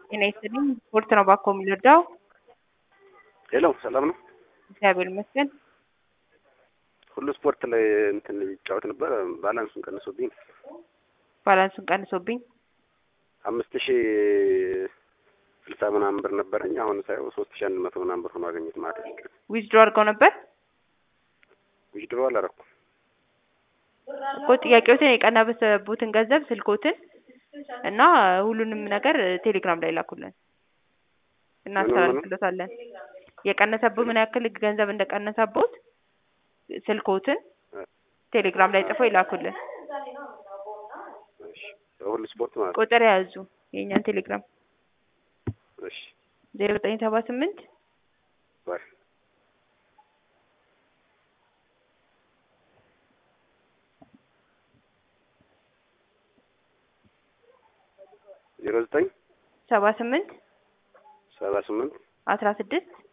ጤና ይስጥልኝ። ስፖርት ነው ባኮ የሚረዳው። ሄሎ ሰላም ነው? እግዚአብሔር ይመስገን። ሁሉ ስፖርት ላይ እንትን ይጫወት ነበር። ባላንሱን ቀንሶብኝ ባላንሱን ቀንሶብኝ አምስት ሺ ስልሳ ምናምን ብር ነበረኝ። አሁን ሳየው ሶስት ሺ አንድ መቶ ምናምን ብር ሆኖ አገኘት ማለት ነው። ዊዝድሮ አድርገው ነበር ዊዝድሮ አላረኩም። እኮ ጥያቄዎትን የቀነሰቦትን ገንዘብ ስልኮትን እና ሁሉንም ነገር ቴሌግራም ላይ ላኩልን እናስተላልፍለታለን። የቀነሰብህ ምን ያክል ገንዘብ እንደቀነሰቦት ስልኮትን ቴሌግራም ላይ ጽፎ ይላኩልን። እሺ ሁሉ ስፖርት ማለት ነው። ቁጥር ያዙ የእኛን ቴሌግራም እሺ ዜሮ ዘጠኝ ሰባ ስምንት ባይ ዜሮ ዘጠኝ ሰባ ስምንት ሰባ ስምንት አስራ ስድስት